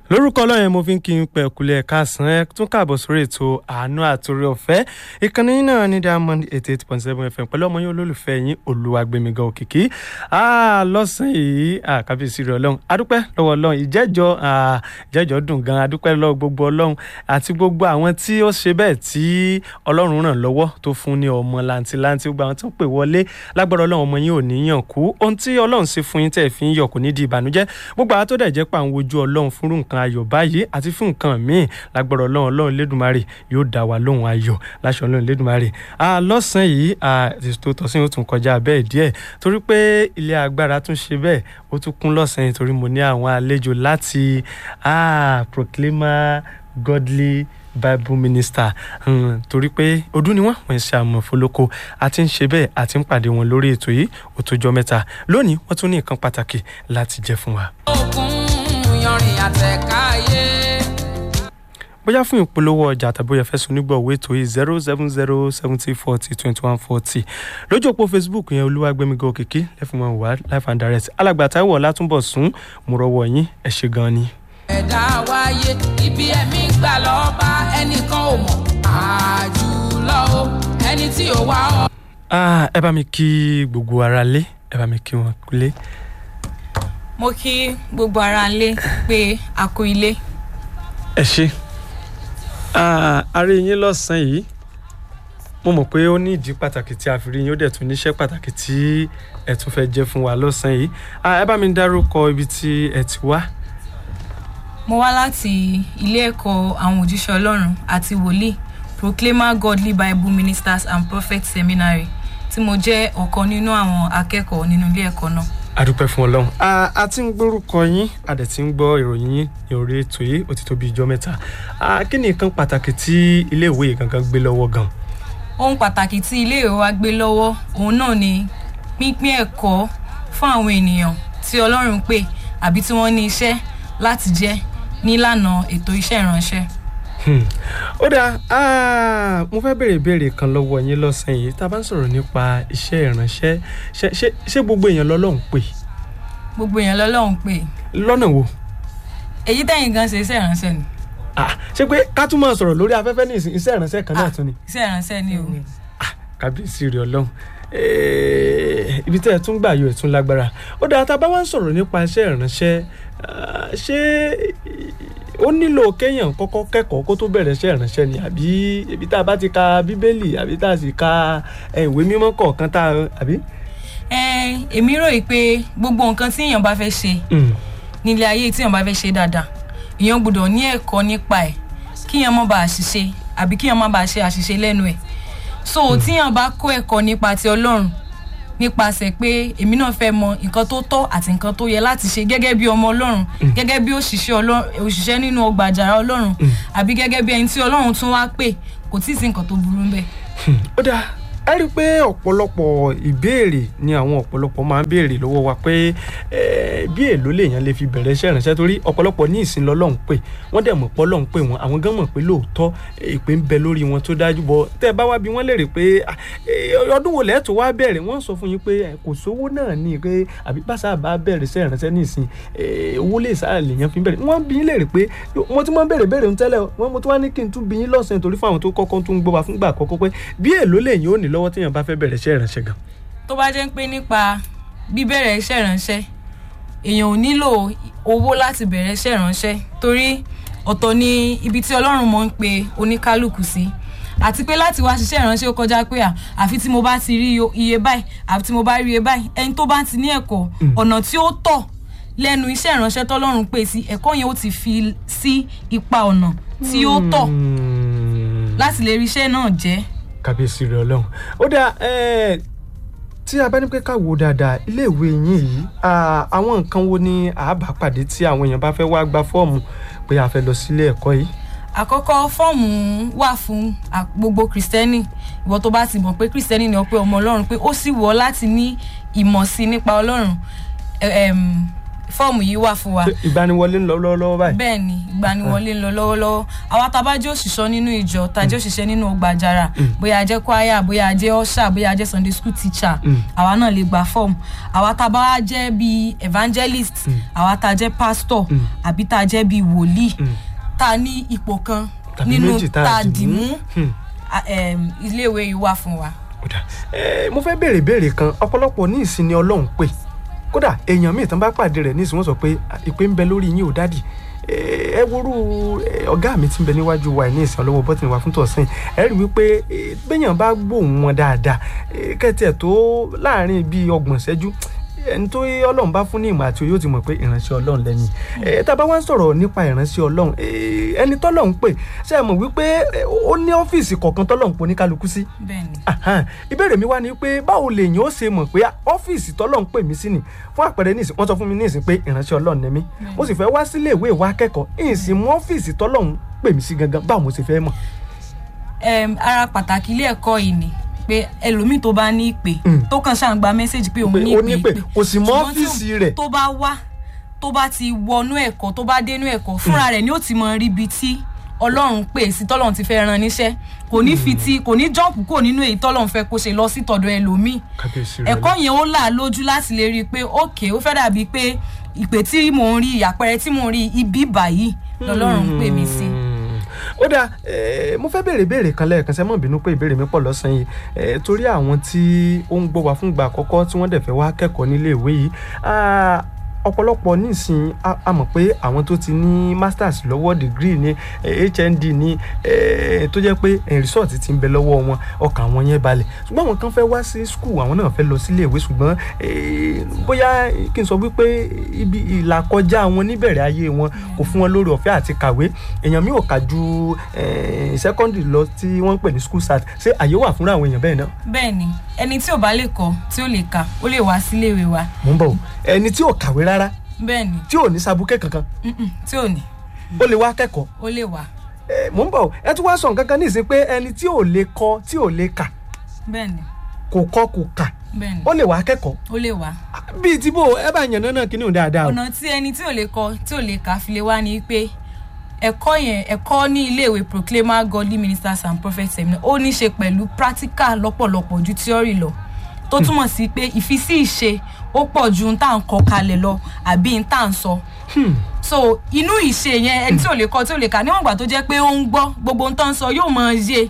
lórúkọ ọlọ́run mo fi ń kí n pẹ̀ kulẹ̀ kásán ẹ tún káàbọ̀ sórí ètò àánú àtòrí ọ̀fẹ́ ìkànnì yín náà ní diamond eighty eight point seven fm pẹ̀lú ọmọ yín olólùfẹ́ yín olúwagbèmígan òkìkí lọ́sàn-án yìí kábíyèsí rẹ̀ ọlọ́run adúpẹ́ lọ́wọ́ ọlọ́run ìjẹ́jọ́ ìjẹ́jọ́ dùn gan adúpẹ́ lọ́wọ́ gbogbo ọlọ́run àti gbogbo àwọn tí ó ṣe bẹ́ẹ̀ tí ọlọ́run ràn lọ́wọ́ tó fún ní ọmọ làǹtìlanti gbogbo àwọn tó ń pè wọlé lágbára ọlọ́run ọmọ yín ò ní yàn kú ohun tí ọlọ́run ṣe fún yín tẹ̀ fi ń yọ̀ kò ní di ìbànújẹ́ gbogbo àwọn tó dẹ̀ jẹ́ pà ń wojú ọlọ́run fúnrú nǹkan ayọ̀ báyìí àti fún nǹkan míì lágbára ọlọ́run ọlọ́run lédùmarè yóò dá wa lóhùn ayọ̀ láṣọ ọlọ́run lédùmarè lọ́sàn-án yìí ètò tọ̀sìn ó tún kọjá bẹ́ẹ̀ díẹ̀ torí pé ilé agbára tún ṣe bẹ́ẹ̀ ó tún kún lọ́sàn-án torí mo ní àwọn àlejò láti proclaimer godly bible minister um, torí pé ọdún ni wọn wọn ṣe àmọ fọlọkọ àti ń ṣe bẹ́ẹ̀ àti ń pàdé wọn lórí ètò yìí ó tó jọ mẹ́ta lónìí wọn tún ní nǹkan pàtàkì láti jẹ fún wa. òkun yanrìn àtẹ̀káyé. bóyá fún ìpolówó ọjà tàbí ó yẹ fẹ́ sọ nígbà owó ètò yìí zero seven zero seventy forty twenty one forty lójú òpó facebook yẹn olúwàgbẹ́mígan òkìkí lẹ́fún wọn wá life and direct alàgbà táwọn látúbọ̀ sún mo rọwọ́ yín ẹ̀ ṣe gan ni. ẹ̀dá wáyé ibi ẹ̀mí gbà lọ́ba ẹnìkan ò mọ̀ àjùlọ o ẹni tí ò wá ọ. Ah, ẹ bá mi kí gbogbo ara lé ẹ bá mi kí wọn lé. mo kí gbogbo ara lé pé a kú ilé ẹ ṣe a rí yín lọ́sàn-án yìí mo mọ̀ pé ó ní ìdí pàtàkì tí a fi rí yín ó dẹ̀ tún níṣẹ́ pàtàkì tí ẹ tún fẹ́ jẹ́ fún wa lọ́sàn-án yìí ẹ bá mi dárúkọ ibi tí ẹ ti wá. mo wá láti ilé ẹ̀kọ́ àwọn òjíṣẹ́ ọlọ́run àti wòlíì proclaimer godly bible ministers and prophets seminary tí mo jẹ́ ọ̀kan nínú àwọn akẹ́kọ̀ọ́ nínú ilé ẹ̀kọ́ náà adúpẹ́ fún ọlọ́run a a ti ń gbórúkọ yín a dẹ̀ ti ń gbọ́ ìròyìn yín ní orí ètò yìí ó ti tó bí ijọ́ mẹ́ta a kí ni nǹkan pàtàkì tí iléèwé yìí gangan gbé lọ́wọ́ gan. ohun pàtàkì tí iléèwé wa gbé lọ́wọ́ òun náà ni pínpín ẹ̀kọ́ fún àwọn ènìyàn tí ọlọ́run pè àbí tí wọ́n ní iṣẹ́ láti jẹ́ nílànà ètò iṣẹ́ ìránṣẹ́ ó dáa mo fẹ́ béèrè ìbéèrè kan lọ́wọ́ yín lọ́sàn-án yìí tá a bá ń sọ̀rọ̀ nípa iṣẹ́ ìránṣẹ́ ṣé gbogbo èèyàn lọ́lọ́run pè. gbogbo èèyàn lọ́lọ́run pè. lọ́nà wo. èyí tẹ̀yìn gan ṣe iṣẹ́ ìránṣẹ́ ni. ṣé pé ká tún máa sọ̀rọ̀ lórí afẹ́fẹ́ ní ìsìn iṣẹ́ ìránṣẹ́ kan náà tún ni. iṣẹ́ ìránṣẹ́ ni o. kábíyèsí rẹ̀ ọlọ́run ibi tẹ́ ẹ tún gbà yọ ẹ̀ tún lágbára ó dáa tá a bá wá ń sọ̀rọ̀ nípa iṣẹ́ ìránṣẹ́ ṣé ó nílò kéèyàn kọ́kọ́ kẹ́kọ̀ọ́ kó tó bẹ̀rẹ̀ iṣẹ́ ìránṣẹ́ ni àbí ibi tá a bá ti ka bíbélì àbí tá a sì ka ìwé mímọ́ kọ̀ọ̀kan tá a àbí. èmi rò yìí pé gbogbo nǹkan tí èèyàn bá fẹ́ ṣe nílé ayé tí èèyàn bá fẹ́ ṣe dáadáa èèyàn gbọ́dọ̀ ní ẹ̀kọ́ nípa ẹ̀ kíyàn má bàa ṣiṣe àbí kíyàn má bàa ṣe àṣìṣe lẹ́nu ẹ̀ so tíyàn bá kó ẹ̀kọ́ nípa ti ọlọ́run nípasẹ̀ pé èmi náà fẹ́ mọ nǹkan tó tọ́ àti nǹkan tó yẹ láti ṣe gẹ́gẹ́ bí ọmọ ọlọ́run gẹ́gẹ́ bí òṣìṣẹ́ nínú ọgbà àjàrà ọlọ́run àbí gẹ́gẹ́ bí ẹni tí ọlọ́run tún wá pè kò tí ì sí nǹkan tó burú ń bẹ̀. ó dáa ẹ rí i pé ọ̀pọ̀lọpọ̀ ìbéèrè ni àwọn ọ̀pọ̀lọpọ̀ máa ń béèrè lọ́wọ́ wa pé bí èló lèèyàn lè fi bẹ̀rẹ̀ iṣẹ́ ìránṣẹ́ torí ọ̀pọ̀lọpọ̀ ní ìsìn lọ́lọ́run pé wọ́n dẹ̀ mọ̀ pé Ọlọ́run pé wọn àwọn gan mọ̀ pé lóòótọ́ ìpè ń bẹ lórí wọn tó dájú bọ́ tẹ́ ẹ bá wá bí wọ́n léèrè pé ọdún wo lẹ́ẹ̀tọ́ wá bẹ̀rẹ̀ wọ́n sọ fún yín pé kò sówó náà ní pé àbí bàṣà bá bẹ̀rẹ̀ iṣẹ́ ìránṣẹ́ ní ìsìn owó lè sáà lèèyàn fi bẹ̀rẹ̀ wọ́n bí yín léèrè pé mo ti máa ń béèrè béèrè tẹ́lẹ̀ wọ́n mo tún wá ní kí n tún bí yín lọ́sàn-án torí fún àwọn tó kọ́kọ́ tún gbọ́ wa fúngbà àkọ́kọ́ pé bí èló lèyìn ò ní lọ́wọ́ téèyàn bá fẹ́ bẹ̀rẹ̀ iṣẹ́ ìránṣẹ́ gan. tó bá jẹ́ pé nípa bíbẹ̀rẹ̀ iṣẹ́ ìránṣẹ́ èèyàn ò nílò owó láti bẹ̀rẹ̀ iṣẹ́ ìránṣẹ́ torí ọ̀tọ̀ ni ibi tí ọlọ́run mọ̀ ń pe oníkálukú sí àti pé láti wá ṣiṣẹ́ ìránṣẹ́ ó kọjá pé àfi tí mo bá ti rí iye báyìí àfi tí mo bá rí iye báyìí ẹni tó bá ti ní ẹ̀kọ́ ọ̀nà tí ó tọ̀ lẹ́nu iṣẹ́ ìránṣẹ́ tọ́lọ́run pè sí ẹ̀kọ́ yẹn ó ti fi sí ipa ọ̀nà tí ó tọ̀ láti lè rí iṣẹ́ náà jẹ́ kábíyèsí rẹ ọlọ́run ó dáa tí a bá ní pé ká wo dáadáa iléèwé yín yìí àwọn nǹkan wo ni àbá pàdé tí àwọn èèyàn bá fẹ́ wá gba fọ́ọ̀mù pé a fẹ́ lọ sílé ẹ̀kọ́ yìí. àkọ́kọ́ fọ́ọ̀mù wà fún gbogbo kìrìsìtẹ́nì ìwọ tó bá ti mọ̀ pé kìrìsìtẹ́nì ni ọ pé ọmọ ọlọ́run pé ó sì wọ́ láti ní ìmọ̀ sí nípa ọlọ́run fọ́ọ̀mù yìí wà fún wa Ṣé ìgbaniwọlé ń lọ lọ́wọ́lọ́wọ́ báyìí. bẹ́ẹ̀ ni ìgbaniwọlé ń lọ lọ́wọ́lọ́wọ́ àwa tá a bá jẹ́ òṣìṣọ́ nínú ìjọ tá a jẹ́ òṣìṣẹ́ nínú ọgbà àjàrà bóyá a jẹ́ choir bóyá a jẹ́ usher bóyá a jẹ́ sunday school teacher àwa náà lè gba fọ́ọ̀mù àwa tá a bá jẹ́ bíi evangelist àwa tá a jẹ́ pastor àbí tá a jẹ́ bíi wòlíì tá a ní ipò kan Tàbí nínú méjì tá a tá a dì dì mú. mú Hmm. a- em, iléèwé yìí wà fún wa. kódà ẹ mo fẹ́ béèrè béèrè kan ọ̀pọ̀lọpọ̀ ní ìsinmi ọlọ́run pé kódà èèyàn míì tán bá pàdé rẹ̀ ní ìsìn wọ́n sọ pé "Ah, ìpè ń bẹ lórí yín ò dádì ẹ worú ẹ, ọ̀gá mi ti ń bẹ níwájú wa ní ìsìn ọlọ́wọ́ bọ́tìnì wa fún tọ̀sán ẹ rí wípé ẹ, béèyàn bá gbóhùn wọn dáadáa ẹ, kẹ́tì ẹ̀ tó láàrin bíi ọgbọ̀n ṣẹ́jú ẹni tó ọlọ́run bá fún ní ìmọ̀ àti òye ó ti mọ̀ pé ìránṣẹ́ ọlọ́run lẹ́ni ẹ tá a bá wá ń sọ̀rọ̀ nípa ìránṣẹ́ ọlọ́run ẹ, ẹni tọ́lọ́run pè ṣe é mọ̀ wípé ẹ, ó ní ọ́fíìsì kọ̀ọ̀kan tọ́lọ́run pò ní kálukú sí bẹ́ẹ̀ ni Ahan. ìbéèrè mi wá ni pé báwo lèèyàn ó ṣe mọ̀ pé ọ́fíìsì tọ́lọ́run pè mí sí ni fún àpẹẹrẹ nísìn wọ́n sọ fún mi nísìn pé ìránṣẹ́ ọlọ́run ni mí mo sì fẹ́ wá sílé ìwé ìwà akẹ́kọ̀ọ́ ìsìn mú ọ́fíìsì tọ́lọ́run pè mí sí gangan báwo mo ṣe fẹ́ mọ̀. Em, ara pàtàkì ilé ẹ̀kọ́ yìí ni pé ẹlòmíì tó bá ní ìpè Mm. tó kàn ṣáà ń gba mẹ́sẹ̀gì pé òun Pé ní ó ìpè ní ìpè, kò sì mọ Ṣùgbọ́n tí ọ́fíìsì òun- rẹ̀. tó bá wá tó bá ti wọnú ẹ̀kọ́ tó bá dénú ẹ̀kọ́ fúnra rẹ̀ ni ó ti mọ rí ibi tí ọlọ́run pè sí tọ́lọ́run ti fẹ́ ran níṣẹ́ kò ní fi ti kò ní jọ́ọ̀pù kò nínú èyí tọ́lọ́run fẹ́ kó ṣe lọ sí tọ̀dọ̀ ẹlòmíì kábíyèsí rẹ ẹ̀kọ́ yẹn ó là á lójú láti lè rí i pé òkè ó fẹ́ dàbí pé ìpè tí mò ń rí àpẹẹrẹ tí mò ń rí ibi báyìí lọ́lọ́run ń pè mí sí. ó dáa eh, mo fẹ́ béèrè béèrè kan lẹ́ẹ̀kan sẹ́ mọ̀ bínú pé ìbéèrè mi pọ̀ lọ́sàn-án yìí eh, torí àwọn tí ó ń gbọ́ wá fún ìgbà àkọ́kọ́ tí wọ́n dẹ̀ fẹ́ wá kẹ́kọ̀ọ́ nílé ìwé yìí ah, ọ̀pọ̀lọpọ̀ nísìn a a mọ̀ pé àwọn tó ti ní masters lọ́wọ́ degree ní eh, hnd ní eh, tó jẹ́ pé eh, result ti ń bẹ lọ́wọ́ wọn ọkàn àwọn yẹn balẹ̀ ṣùgbọ́n àwọn kan fẹ́ wá sí school àwọn náà fẹ́ lọ sílé ìwé ṣùgbọ́n eh, bóyá kí n sọ wípé ibi ìlàkọjá wọn níbẹ̀rẹ̀ ayé wọn kò fún wọn lórí ọ̀fẹ́ àti kàwé èèyàn mi ò kà ju eh, secondary lọ tí wọ́n ń pè ní school start ṣé àyè wà fúnra àwọn èèyàn bẹ́ẹ̀ náà bẹ́ẹ̀ ni ẹni tí ò bá lè kọ tí ó lè kà ó lè wá síléèwé wa mò ń bọ̀ o. ẹni tí ò kàwé rárá bẹ́ẹ̀ ni tí ò ní sabuké kankan mm-mm, tí ò ní ó lè wá kẹ́kọ̀ọ́ ó lè wá Eh, mò ń bọ̀ o. ẹ tún wá sọ nǹkan kan nísìnyí pé ẹni tí ò lè kọ tí ò lè kà bẹ́ẹ̀ ni kò kọ kò kà bẹ́ẹ̀ ni ó lè wá kẹ́kọ̀ọ́ ó lè wá. bíi tí bò ẹ bá yàn náà kíní ò dáadáa o. ọ̀nà tí ẹni tí ò lè kọ tí ò lè kà fi lè wá ni pé ẹ̀kọ́ yẹn ẹ̀kọ́ ní iléèwé proclaimer godly ministers and prophets seminar ó ní í ṣe pẹ̀lú practical lọ́pọ̀lọpọ̀ ju theory lọ tó túmọ̀ sí pé ìfisí ìṣe ó pọ̀ ju n tá à ń kọ kalẹ̀ lọ àbí n tá à ń sọ so inú ìṣe yẹn ẹni tí ò lè kọ tí ò lè kà níwọ̀n ìgbà tó jẹ́ pé ó ń gbọ́ gbogbo n tó ń sọ yóò mọ yé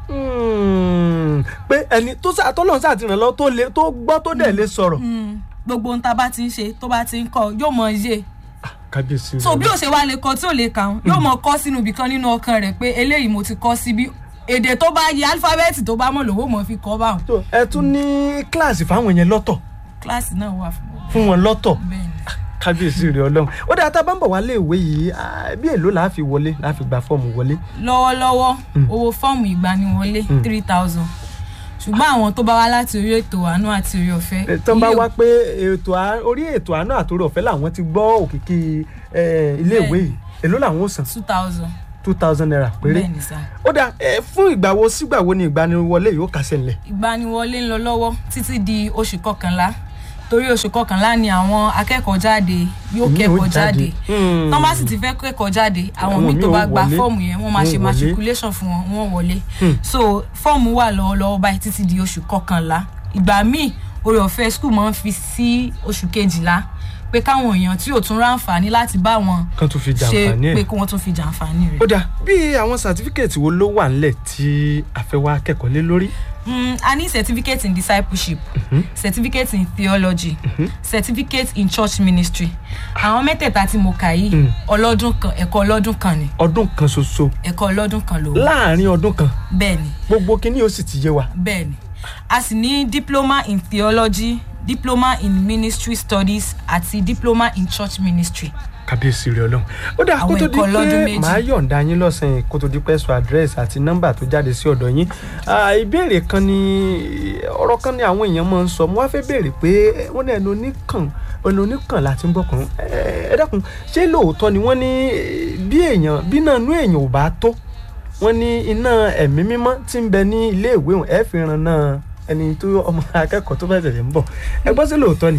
Hmm, pé ẹni tó sá tọ́lọ́run sáà ti ràn lọ tó lè tó gbọ́ tó dẹ̀ lè sọ̀rọ̀. Mm, gbogbo n tá bá ti ń ṣe tó bá ti ń kọ yóò mọ yé kábíyèsí so bí ó ṣe wá lè kọ tí ò lè kà ń yóò mọ kọ sínú ibìkan nínú ọkàn rẹ pé eléyìí mo ti kọ síbí èdè tó bá yẹ alifábẹ́ẹ̀tì tó bá mọ̀ lówó mọ̀ fi kọ́ báwọn. So, ẹ tún ní kíláàsì fáwọn yẹn lọ́tọ̀ kíláàsì náà wà fún wọn. fún wọn lọ́tọ̀ bẹ́ẹ̀ ni kábíyèsí rẹ ọlọ́run ó dáa tá a bá ń bọ̀ wá léèwé yìí ah, bí èló là á fi wọlé là á fi gba fọ́ọ̀mù wọlé. lọ́wọ́lọ́wọ́ owó fọ́ọ̀mù ìgbaniwọlé three thousand ṣùgbọ́n àwọn tó bá wá láti orí ètò àánú àti orí ọ̀fẹ́ Eh, tán bá ilé- wá pé ètò à- orí ètò àánú àtòrí ọ̀fẹ́ làwọn ti gbọ́ òkìkí eh, iléèwé yìí èló làwọn ó san two thousand two thousand naira péré. bẹ́ẹ̀ ni sá ó dáa eh, fún ìgbà wo sígbà wo ni ìgbaniwọlé yìí ó kásẹ̀ ńlẹ̀. ìgbaniwọlé ń lọ lọ́wọ́ títí di oṣù kọkànlá torí oṣù kọkànlá ni àwọn akẹ́kọ̀ọ́ jáde yóò Èmi ò kẹ́kọ̀ọ́ jáde. jáde Hmm. tán bá sì ti fẹ́ kẹ́kọ̀ọ́ jáde àwọn Àwọn míì míì tó ó bá gba wọlé. fọ́ọ̀mù yẹn wọ́n máa Wọ́n ṣe wọlé. matriculation fún wọn wọ́n wọlé so fọ́ọ̀mù wà lọ́wọ́lọ́wọ́ báyìí títí di oṣù kọkànlá ìgbà míì orí ọ̀fẹ́ school máa ń fi sí oṣù kejìlá pé káwọn èèyàn tí ò tún ráǹfààní láti bá wọn kan tún fi ṣe jàǹfààní ẹ̀. pé kí wọ́n tún fi jàǹfààní rẹ̀. ó dáa bí àwọn sàtífíkẹ̀tì wo ló wà ńlẹ̀ tí a fẹ́ wá kẹ́kọ̀ọ́ lé lórí. Mm, a ní certificate in discipleship certificate in theology certificate in church ministry àwọn mẹ́tẹ̀ẹ̀ta tí mo kà yìí ọlọ́dún kan ẹ̀kọ́ ọlọ́dún kan ni ọdún kan ṣoṣo ẹ̀kọ́ ọlọ́dún kan ló wà láàárín ọdún kan bẹ́ẹ̀ ni gbogbo kínní ó sì ti yé wa. bẹ́ẹ̀ ni a sì ní diploma in theology diploma in ministry studies àti diploma in church ministry kábíyèsí rẹ ọlọ́run ó dáa kó Àwọn tó di ẹ̀kọ́ ọlọ́dún pé méjì. màá yọ̀ǹda yín lọ́sàn-án kó tó di pé sọ àdírẹ́sì àti nọ́mbà tó jáde sí ọ̀dọ̀ yín Ah, ìbéèrè kan ni ọ̀rọ̀ kan ni àwọn èèyàn máa ń sọ mo wá fẹ́ béèrè pé wọ́n ní ẹnu oníkàn ẹnu oníkàn láti ń bọ̀kàn ẹ dákun ṣé lóòótọ́ ni wọ́n ní eh, bí èèyàn bí náà nú èèyàn ò bá tó wọ́n ní iná ẹ̀mí mímọ́ tí ń bẹ ní ilé ìwé òun ẹ̀ fi ran náà ẹni tó ọmọ akẹ́kọ̀ọ́ tó bá tẹ̀lé ń bọ̀ ẹ gbọ́ sí lóòótọ́ ni.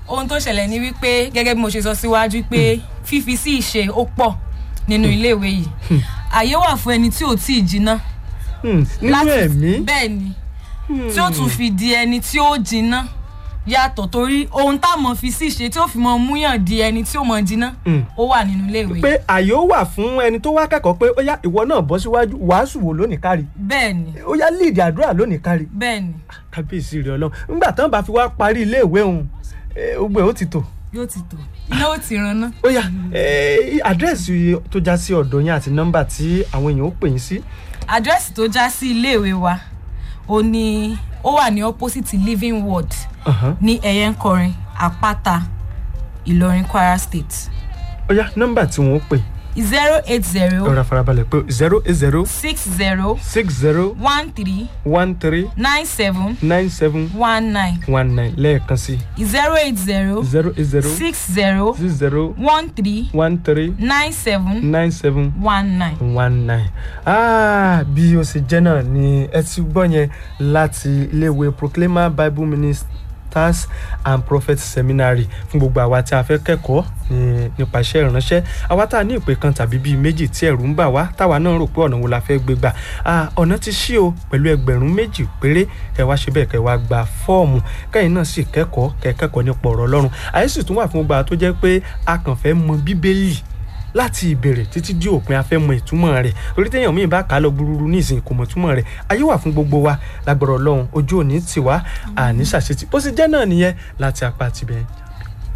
ohun tó ṣẹlẹ̀ ni wípé gẹ́gẹ́ bí mo ṣe sọ síwájú pé fífi sí ìṣe ó pọ̀ nínú iléèwé yìí àyè wà fún ẹni tí ò tí ì jiná Hmm, nínú ẹ̀mí bẹ́ẹ̀ ni tí ó tún fi di ẹni tí ó jiná yàtọ̀ torí ohun táwọn fi sí ìṣe tí ó fi mọ múyàn di ẹni tí ó mọ jiná Hmm. ó wà nínú iléèwé yìí pé àyè ó wà fún ẹni tó wá kẹ́kọ̀ọ́ pé ó yá ìwọ náà bọ́ síwájú wàásù wò lónìí kárí bẹ́ẹ̀ ni ó yá líìdì àdúrà lónìí kárí bẹ́ẹ̀ ni kábíyèsí rẹ ọlọ́run nígbà tán bá fi wá parí iléèwé òun gbogbo ẹ̀ ó ti tò yóò ti tò iná ó ti ran ná ó yá eh, àdírẹ́sì tó já sí ọ̀dọ̀ yín àti nọ́mbà tí àwọn èèyàn ó pè yín sí àdírẹ́sì tó já sí iléèwé wa ó ní ó wà ní opposite living ward Ọ̀hán. ní ẹ̀yẹ́nkọrin àpáta ìlọrin kwara state ó yá nọ́mbà tí wọ́n ó pè zero eight zero ọ̀rọ̀ farabalẹ̀ pé zero eight zero six zero six zero one three one three nine seven nine seven one nine one nine lẹ́ẹ̀kan sí zero eight zero zero eight zero six zero six zero one three one three nine seven nine seven one nine. one nine ah bí o ṣe jẹ́ náà ni ẹ ti gbọ́ yẹn láti iléèwé proclaimer bible ministers and prophets seminary fún gbogbo àwa tí a fẹ́ kẹ́kọ̀ọ́ ní- nípa iṣẹ́ ìránṣẹ́ àwa tá a ní ìpè kan tàbí bíi méjì tí ẹ̀rù ń bà wá táwa náà rò pé ọ̀nà wo la fẹ́ gbé gbà ah ọ̀nà ti ṣí o pẹ̀lú ẹgbẹ̀rún méjì péré kẹ́ wá ṣe bẹ́ẹ̀ kẹ́ wá gba fọ́ọ̀mù kẹ́yìn náà sì kẹ́kọ̀ọ́ kẹ́ kẹ́kọ̀ọ́ nípa ọ̀rọ̀ ọlọ́run àyè sì tún wà fún gbogbo àwọn tó jẹ́ pé a kàn fẹ́ mọ bíbélì láti ìbẹ̀rẹ̀ títí dé òpin afẹ́ mọ ìtumọ̀ rẹ̀ orí téèyàn míì bá kà á lọ gbúrúrú ní ìsìn kò mọ̀ ìtumọ̀ rẹ̀ ayé wà fún gbogbo wa lágbọ̀rọ̀ ọlọ́run ojú òní tiwa àní ṣàṣetì bó ṣe jẹ́ náà nìyẹn láti apá tibẹ̀